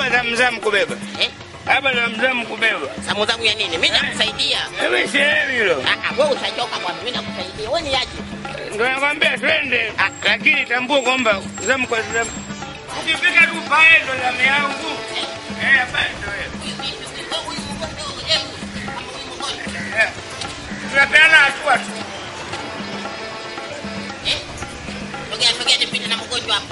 hapa zamzam kubeba Eh? hapa zamzam kubeba Zamu zangu ya nini? Mimi nakusaidia. Mimi sielewi hilo Ah, ah, wewe utachoka bwana. Mimi nakusaidia. Wewe ni aje? ndo nakwambia twende lakini tambua kwamba zamu kwa zamu ukifika tu pale ndo zamu yangu Eh, pale ndo wewe. Eh, tunapeana hatua tu Sogea, sogea nipite na mgonjwa hapo.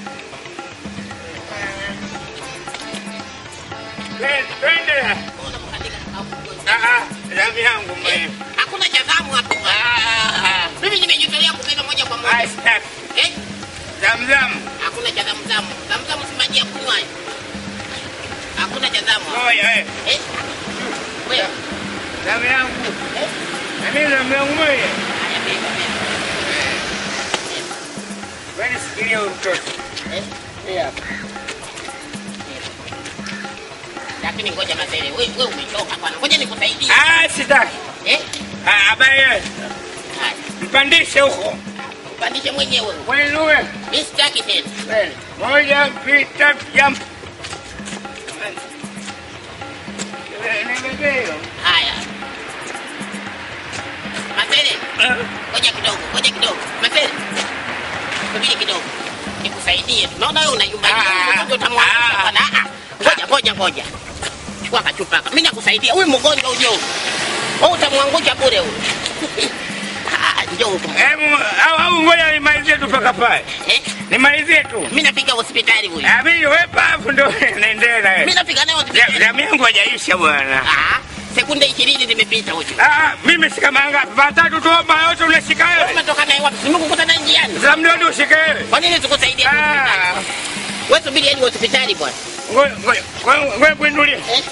Twende, twende Ona mkandika na mgonjwa. Ah, ah, zamu yangu mwenyewe Hakuna cha zamu hapo. Ah, Mimi nimejitolea kubeba moja kwa ah, moja. sitaki. Eh? zamzam Hakuna cha zamu zamu. Zamu zamu si maji ya kunywa. hayo. Hakuna cha zamu. hapo. ngoja eh, Eh? Wewe. zamu yangu Eh? na mimi zamu yangu moja Haya beba beba. wewe sikilia huyu mtoto Eh? Hii hapa. Lakini ngoja mazele. Wewe wewe umechoka bwana. Ngoja nikusaidie. ah sitaki Eh? ah habari wewe Haya. mpandishe huko Upandishe mwenyewe. mwinuwe Mimi sitaki tena. Mbele. moja mbili tatu jump Eh, nibebe hiyo Haya. Mazele. Eh, Ngoja kidogo, ngoja kidogo. Masele. Subiri kidogo. Nikusaidie. Naona wewe unayumba. Ah, Ngoja utamwangusha ah. bwana. Ah, ah. Ngoja, ngoja, ngoja. Chukua kachupa. haka. Mimi nakusaidia. Huyu mgonjwa uje huyu. Wewe utamwangusha bure huyu. Ah, njoo huku. hebu au au ngoja nimalizie tu paka pale Eh? nimalizie tu Mimi nafika hospitali huyu. Ah, mimi wepa afu ndo naendelea na Mimi wewe nafika naye Ja- hospitali. jamu yangu hajaisha bwana Ah, sekunde 20 zimepita huyu. Ah, mimi shika manga patatu tu hapa yote unashika Wewe wewe. umetoka naye wapi? Nimekukuta naye njiani. Za mdodo ushike wewe. Kwa nini sikusaidie hospitali? Ah, Wewe subiri hadi hospitali bwana. ngoja ngoja ngoja- ngoja kuinulie. Eh?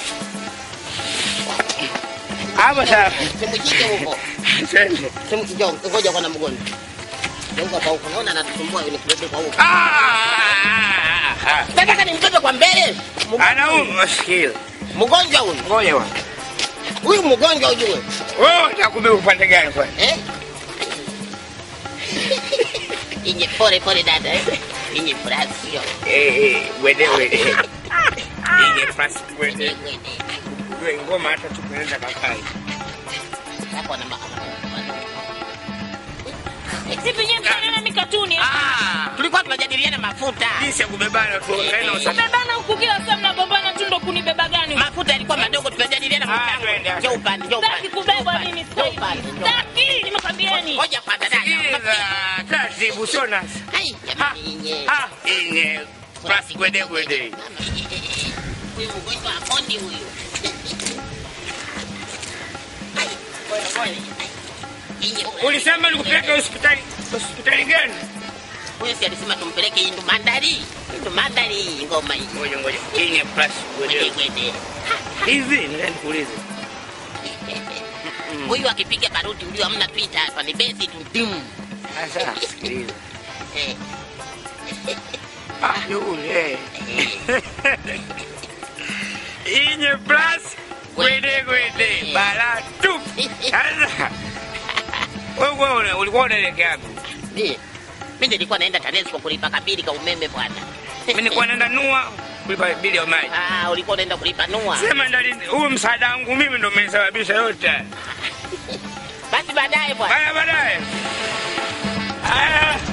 Hapo sasa. Simujike huko. Twende. Simu njoo, ngoja kwa na mgonjwa. Njoo kwa huko. Naona anatusumbua yule kubebe kwa huko. Ah! ah, Nataka nimbebe kwa mbele. ah. Anauma sikio. Mgonjwa huyu. Ngoja wa. Huyu mgonjwa ujue. Wewe utakubeba upande gani kwa? Eh? Inye pole pole dada. eh. Inye frasio. Eh eh, wede wede. Inge fast wede. Wede. Wewe ngoma hata tukueleza kakai. Hapo na mama. Sipi nyie mtanena mikatuni. Ah, tulikuwa tunajadiliana mafuta. Jinsi ya kubebana tu kaina usafiri. Kubebana huku kila saa mnagombana tu ndo kunibeba gani? Mafuta yalikuwa madogo tunajadiliana Ah, mafuta. twende. Njoo upande, njoo Sitaki upande. kubebwa mimi sasa Njoo hivi. upande, njoo upande. Sitaki, nimekwambieni. Ngoja kwanza dada. Sikiliza, taratibu sio nasi. Hai, jamani inye. Ah, inge fast wede wede. Huyu mgonjwa aponi huyu. Hai, ngoja, ngoja. Inye. Ulisema nikupeleke hospitali hospitali gani? Huyu si alisema tumpeleke Indu Mandari. Indu Mandari ngoma hii. Ngoja ngoja. Inge plus Gwede wede. gwede. Hivi ndio nikuulize. Huyu akipiga baruti ulio hamna Twitter hapa ni besi tu dim. Sasa sikiliza. Eh, Ah, yule. Inye plus gwede gwede bala tu. Sasa wewe wewe ulikuwa unaelekea wapi? Ndiye. Mimi nilikuwa naenda TANESCO kulipa kabili ka umeme bwana. Mimi nilikuwa naenda nua kulipa bili ya maji. Ah, ulikuwa unaenda kulipa nua. Sema ndani huyu msaada wangu mimi ndo umesababisha yote. Basi baadaye bwana. Baya baadaye. Aya.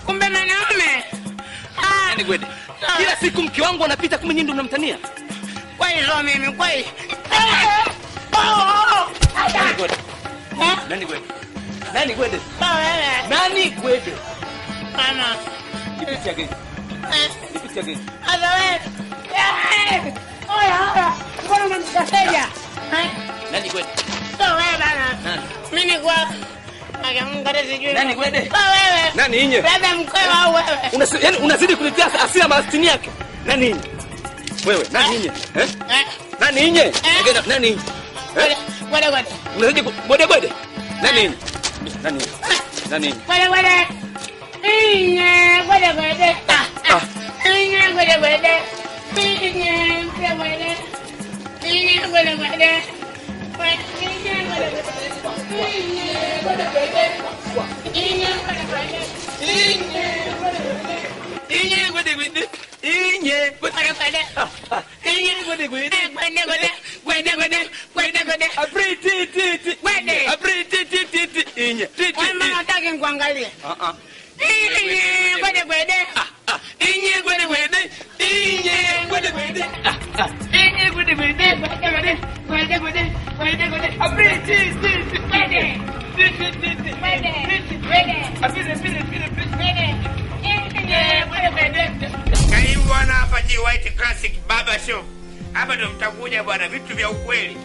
kumbe mwanaume. Ah, Nani Gwede? Kila siku mke wangu anapita kumbe nyinyi ndio mnamtania. kweli sio mimi kweli. Eh, oh, oh, oh. Nani Gwede? Eh, Nani Gwede? Nani Gwede? sio wewe. Nani Gwede? Mama. Nipitia gani? Eh, Nipitia gani? hata wewe. Eh, oya, oya. Mbona unamkataja? Eh, Nani Gwede? sio wewe bana. Nani? Mimi ni kwa Akamkata sijui. Nani Gwede? Sio wewe. Nani inye? Labda mkwewa au wewe. Unasi, yani unazidi kuletea asira mastini yake. Nani inye? Wewe, nani inye? Eh? Eh, Nani inye? Ongea, Nani inye? gwede, Eh? gwede, gwede. Unazidi ku- Gwede Gwede? Nani inye? Nani inye? Nani inye? Gwede, gwede. Inye, gwede, gwede. Ah, ah. Inye, gwede, gwede. Inye, gwede, gwede. Inye, gwede, gwede. Gwe- inye, gwede, gwede. Inye, gwede, gwede. Inye, gwede, gwede. Inye, gwede, gwede. Inye Gwede Gwede. Inye Gwede Gwede, gwede. Inye Gwede Gwede. Eh, gwede, gwede. Gwede, gwede. Gwede, gwede. Apri ti ti ti. Gwede. Apri ti ti ti ti. Inye. Ti ti Wewe ti. mbona hutaki nikuangalie? Ah ah. Inye, gwede, gwede. Inye Gwede Gwede. Inye Gwede Gwede. Inye, gwede, gwede. Gwede, gwede. Gwede, gwede. Gwede, gwede. Apri ti ti ti. Gwede. Ti ti ti ti. Gwede. Gwede. Apri ti ti ti. Gwede. Inye, gwede, gwede. Karibu bwana hapa G White Classic Barber Shop. Hapa ndo mtakuja bwana, vitu vya ukweli.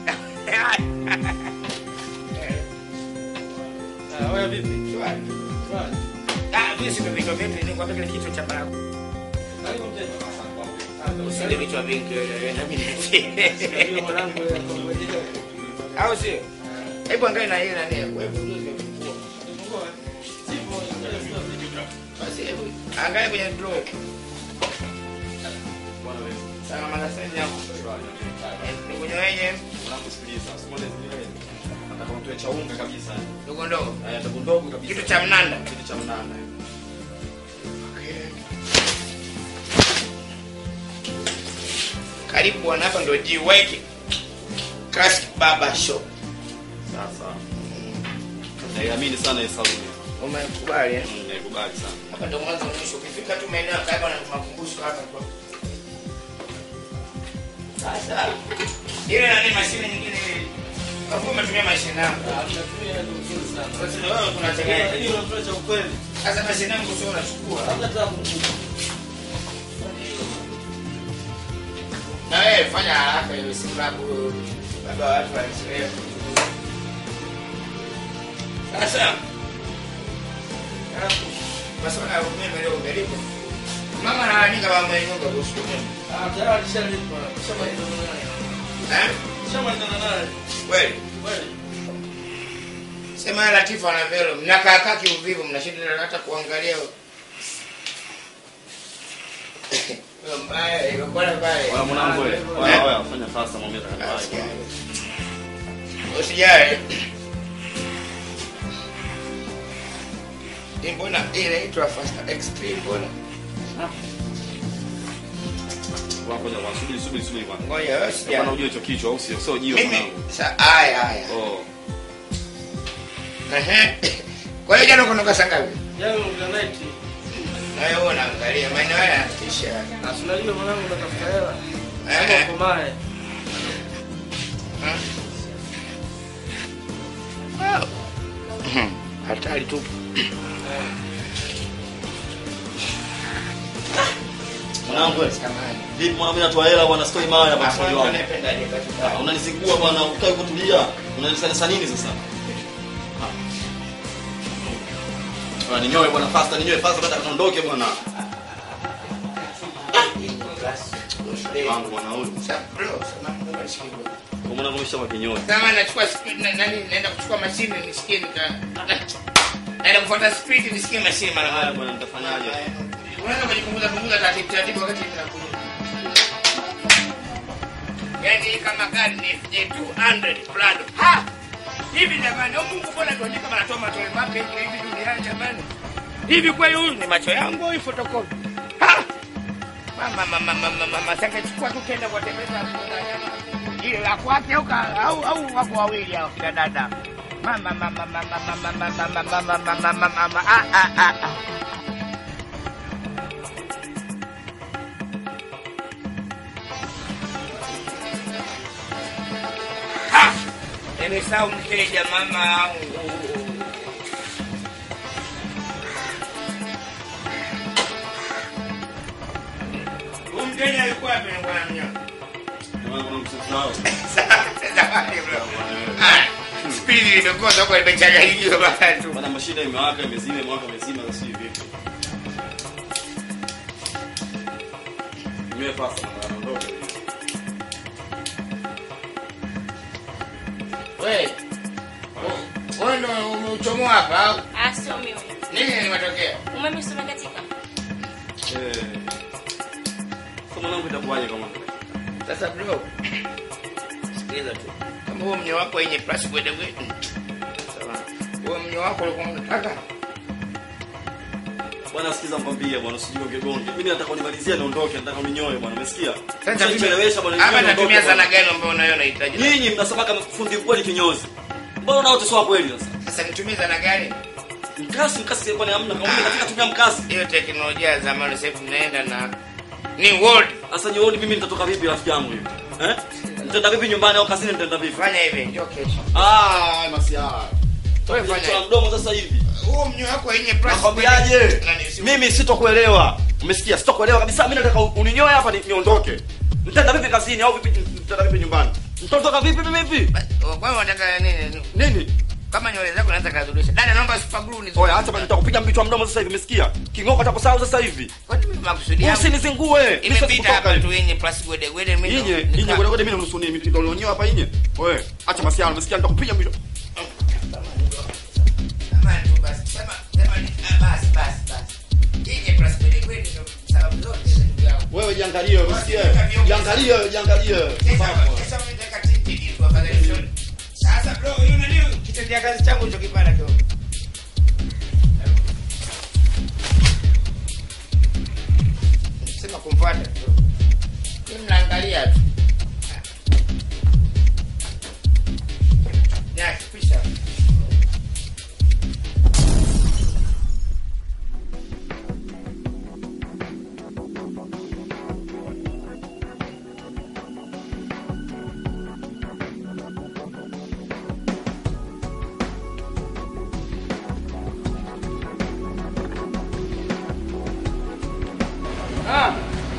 Wewe vipi? Ah, mimi si vitu vingi, ni kwa kile kitu cha barabu. Karibu mteja. Usile vitu vingi wewe na mimi. Ndio mwanangu wewe kwa mwenyewe. Au sio? Hebu angalia na yeye nani wewe ndio Fungua. Sipo, ngoja sio vitu. Basi hebu angalia kwenye draw. Bwana wewe. Sawa mara sasa yako. Eh, ni kwenye wenye Mwanangu sikiliza. Simone zile. Nataka mtoe cha unga kabisa. ndogo ndogo. Haya ndogo ndogo kabisa. Kitu cha mnanda. kitu cha mnanda. Karibu bwana, hapa ndo G White Classic Barber Shop. Sasa. Naiamini sana hii saluni. Umekubali eh? Mm, Naikubali sana. Hapa ndo mwanzo wa mwisho. Ukifika tu maeneo ya karibu na makumbusho hapa kwa. Sasa ile nani mashine nyingine ile. Kwa umetumia mashine yangu. Tunatumia ndio vizuri sana. Sasa wewe tunategemea. Hii unatoa cha ukweli. Sasa mashine yangu sio unachukua. Labda tabu. Na wewe fanya haraka ile sababu baba watu walichelewa. Sasa masuala ya umeme leo umelipa. Mama anaanika mama yenyewe kuhusu umeme. Ah, tayari nishalipa. Nishamalizana naye. Eh? Nishamalizana naye. Kweli. Kweli. Sema Latifa na Velo, mnakaa kaa kiuvivu, mnashinda hata kuangalia. Hiyo mbaya, hiyo bora mbaya. Wala mwanangu wewe. Wala wewe fanya fasta mwambie Ah, atakubali. usijali. Usijali. Hii mbona hii inaitwa Fast Extreme mbona? Ngoja ngoja subiri subiri subiri kwanza. Ngoja wewe Bwana usijali. ujue hicho kichwa au sio? Sio jiwe Mimi mwanangu. sa haya haya. Oh. Ehe. Kwa hiyo jana kunoka saa ngapi? Jana night. Na wewe unaangalia maeneo haya yanatisha. Na tunajua mwanangu unatafuta hela. Eh. Kama ukomae. Hatari tupu. Mwanangu wewe. Samahani. Vipi mwana mimi natoa hela bwana stoi mawe hapa Hapo mshauri ndo wangu. napendaje katika. Ah, Unanizingua bwana, ukae kutulia. Unanisanisa nini sasa? Ah. Ah, ninyoe bwana fasta, ninyoe fasta baada tuondoke bwana. Wangu bwana huyu. Kwa mwana kumesha kwa kinyoe. Kama nachukua speed na nani naenda kuchukua mashine nisikie nika naenda kufuata speed nisikie mashine mara Haya moja. bwana nitafanyaje? Unaweza kujipunguza punguza taratibu taratibu wakati ninakuja. Yaani kama gari ni J200 Prado. Ha! Hivi jamani, au Mungu mbona tuandika kama natoa matole mapya hivi hivi duniani jamani? Hivi kweli huyu ni macho yangu au hii photocopy? Ha! Mama mama mama mama sasa chukua tu kenda kwa tembeza ile la kwake au ka- au au wako wawili hao kina dada. Mama mama mama mama mama mama mama mama mama ah ah ah. ah. Kanisau mteja mama. Huyu mteja alikuwa wapi bwana mnyama? Zamani bro. Ah, Spidi limekosa kwa limechanganyikiwa bana tu. Bana mashine imewaka imezima imewaka imezima na si vipi. Niwe fast na naondoka. Wewe. Wewe ndio umeuchomoa hapa au? Ah, sio mimi. Nini limetokea? Umeme umekatika. Eh. Kama mwanangu itakuwaje kama Sasa bro. Sikiliza tu. Kama huo mnyo wako yenye plus gwede gwede. Sawa. Huo mnyo wako ulikuwa unataka? Bwana sikiza mkwambie bwana usijue ungegonge. Mimi nataka unimalizie niondoke, nataka uninyoe bwana, umesikia? Sasa Usinichelewesha bwana. Hapa ninyoe natumia niondoke, sana bwana. gani ambayo unayo unahitaji? Nyinyi mnasema kama fundi kweli kinyozi. Mbona nao sio kweli sasa? Sasa nitumie sana gani? Mkasi mkasi kwa ni hamna. Kama mimi katika tumia mkasi. Hiyo teknolojia ya zamani sasa hivi tunaenda na ni world. Sasa nyooni mimi nitatoka vipi rafiki yangu hivi? Eh? Nitaenda vipi nyumbani au kazini nitaenda vipi? Fanya hivi, njoo kesho. Ah, masiara. Wewe fanya Kwa hivi. mdomo sasa hivi. Huo mnyo wako yenye plus. Nakwambiaje? Nani, si- Mimi sitokuelewa. Umesikia? Sitokuelewa kabisa. Mimi nataka uninyoe hapa ni- niondoke. Nitaenda vipi kazini au vipi nitaenda vipi nyumbani? Nitatoka vipi mimi vipi? Wewe unataka nini? Nini? Kama nywele zako naanza kadhurisha. Dada naomba super glue ni. Oya, hata basi nitakupiga mbichwa mdomo sasa hivi, umesikia? Kingoko atakusahau sasa hivi. Kwa nini makusudi yangu? Usinizingue. Mimi siwezi Imepita kutoka hapa hivi. tu yenye plus gwede gwede mimi. Inye, ndo- inye kwa kweli mimi nusu ni mimi ndio nionyoa hapa inye. Wewe, acha masiara, umesikia? Nitakupiga mbichwa. Jamani tu basi. Sema sema ni ah, basi basi basi. Yenye plus gwede gwede ndo sababu zote za ndugu yangu. Wewe jiangalie, umesikia? Jiangalie, jiangalie. Kesho mimi nitaka titi tu afadhali shoni. Sasa bro, hiyo nani kitendea kazi changu hicho kipanda kidogo. Sema kumfuata tu. Mimi mnaangalia tu. Ya, kisha. Ah.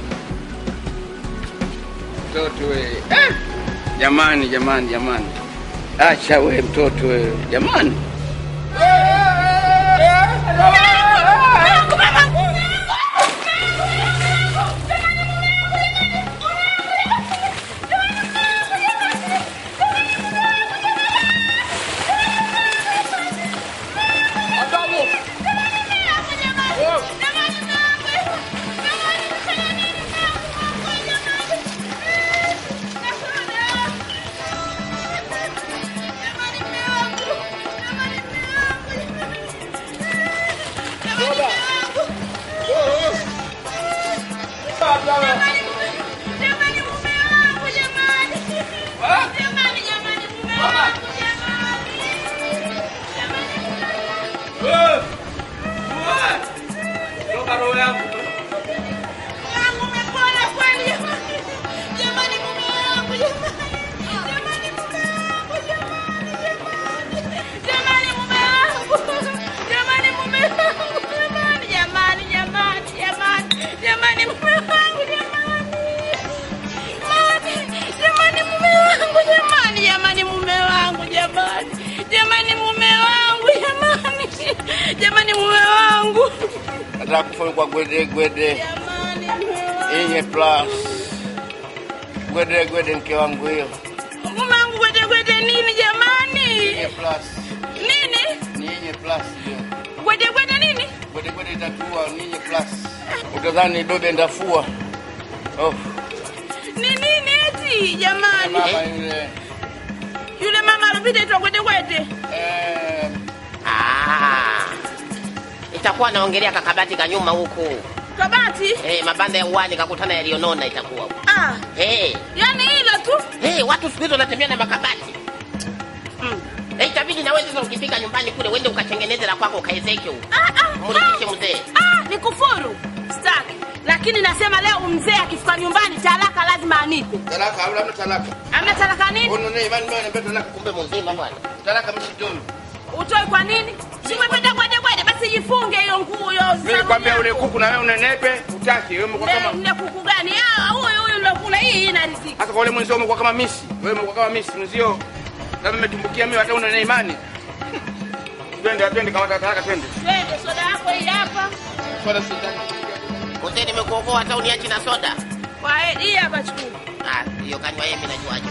Mtoto we. Eh. Jamani, jamani, jamani. Acha we mtoto we. Jamani. Toka roho yangu. Jamani mume wangu Nataka kufunikwa gwede gwede. jamani mume wangu Yenye plus. Gwede gwede mke wangu hiyo. mume wangu gwete gwete nini jamani Yenye plus. nini Ni yenye plus hiyo. gwete gwete nini Gwede gwede itatua ni yenye plus. Utadhani dobe ndafua. Oh, ni nini eti jamani mama yule. yule mama alopita itwa gwete gwete Eh, Ah, itakuwa naongelea kakabati ka nyuma huku kabati hey, mabanda ya uwani kakutana yaliyonona itakuwa ah hey, yani hilo tu hey, watu siku hizi wanatembea na makabati mm. hey, itabidi nawe sasa ukifika nyumbani kule uende ukatengeneze la kwako ukaezeke huko ah, ah, mrudishe mzee ah, ni kufuru staki lakini lakini nasema leo mzee akifika nyumbani talaka lazima anipe. Talaka au labda talaka. Amna talaka nini? Ono ne imani mimi anambia talaka Kumbe mzima bwana. talaka msitoi. Utoi kwa nini? Si umependa kwende kwende basi jifunge hiyo nguo hiyo. Mimi nikwambia ule kuku na wewe unenepe, utaki wewe umekuwa kama Mne kuku gani? Ah, huyu huyu ndio kula hii hii inarizika. hata kwa ule mwenzio umekuwa kama misi. Wewe umekuwa kama misi mwenzio. Labda umetumbukia mimi hata una imani. Twende twende kama talaka twende. Twende soda yako hii hapa. Swala sitaki. Mzee nimekuokoa hata uniachi na soda. Kwa hii hapa chukua. Ah, hiyo kanywa yeye mimi najuaje.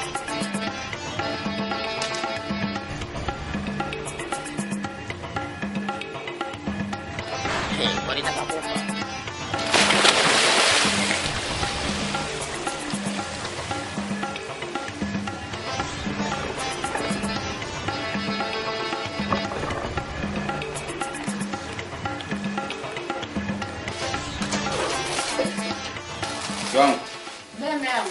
Hey, walitaka kufa. Wangu. Meme yangu.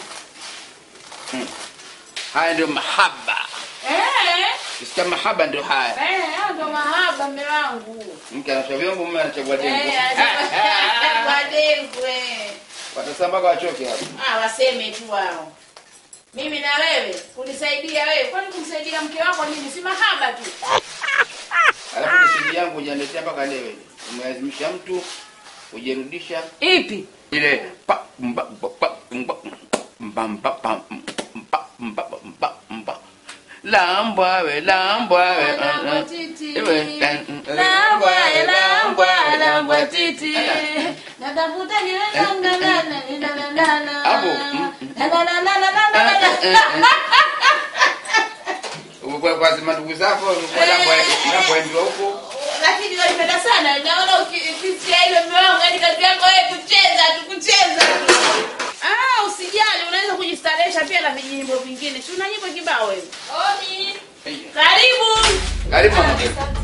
Haya ndio mahaba. Eh, Kisikia mahaba ndio haya. eh, hayo ndo mahaba mme wangu. Mke anachagua vyombo, mume anachagua dengu. Eh, wadengwe. Watasema mpaka wachoke hapo. Ah, waseme tu wao. Mimi na wewe kunisaidia wewe, kwani kumsaidia mke wako nini? Si mahaba tu. Alafu message yangu hujaniletea mpaka leo. Umelazimisha mtu kujirudisha Ipi? ile pa mba mba pa mba mba mba pa mba mba mba mba lambwa we lambwa we Lambwa titi. Ewe, eh, Lambwa, lambwa, lambwa titi. Natafuta ni na na na na na na na na. Hapo, mm, Na na na na na na na na. Umekuwa kwa zima ndugu zako, umekuwa lambwa lambwa ndio huko. Lakini walipenda sana. Naona ukisikia ile mume wangu yani kazi yako wewe kucheza tu kucheza tu. Ah, usijali, unaweza kujistarehesha pia na vijimbo vingine. Si una nyimbo kibao wewe. Oni. Karibu. Karibu mama.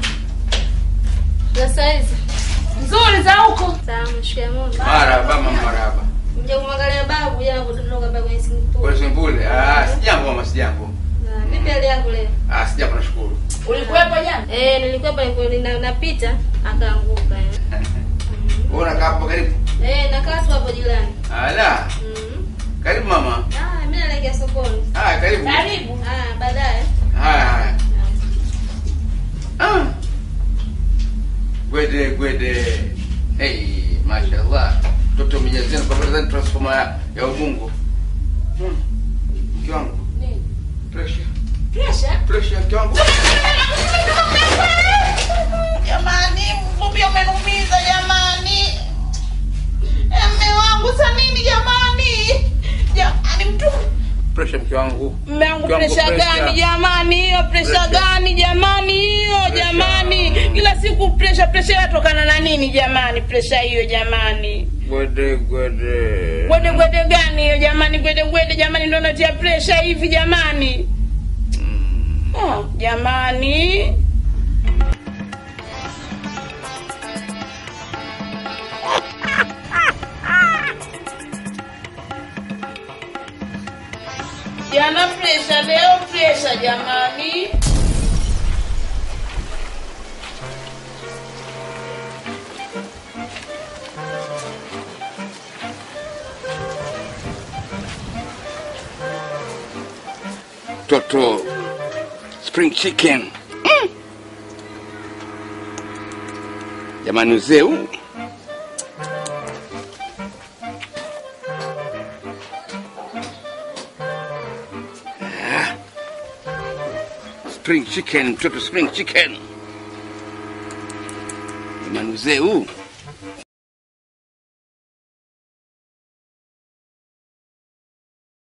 Za saizi. Nzuri za huko. Sawa, shikamoo. Marhaba mama marhaba. Mje kumwangalia babu jana kutoka hapa kwenye simu. Kwa Sembule. Ah, sijambo mama sijambo. Na vipi hali yako leo? Ah, sijambo nashukuru. Ulikuwepo jana? Eh, nilikuwa hapa nilikuwa nina- napita akaanguka. eh. Wewe unakaa hapo karibu? Eh, nakaa tu hapo jirani. Ala, Mhm. karibu mama. Ah, mimi naelekea sokoni. Ah, karibu. Karibu. Ah, baadaye. Haya haya. Ah. Gwede gwede. Hey, mashallah. Mtoto mjazia kwa sababu transformer ya, ya ubungo. Hmm. Mke wangu. Nini? Pressure. Pressure? Pressure mke wangu. Jamani, mvumbi umenumiza jamani. Mme wangu sa nini jamani? Jamani mtu Pressure mke wangu. Mme wangu Mke wangu, presha pressure. gani jamani? Hiyo presha Pressure. gani jamani? Hiyo Pressure. jamani. Kila siku presha presha yatokana na nini jamani? Presha hiyo jamani. Gwede gwede. Gwede gwede gani hiyo jamani? Gwede gwede jamani ndio natia presha hivi jamani. Oh, jamani. Jana presha, leo presha jamani. Toto spring chicken. Mm. Jamani uzee huu. Ah. Spring chicken, mtoto spring chicken. Jamani uzee huu.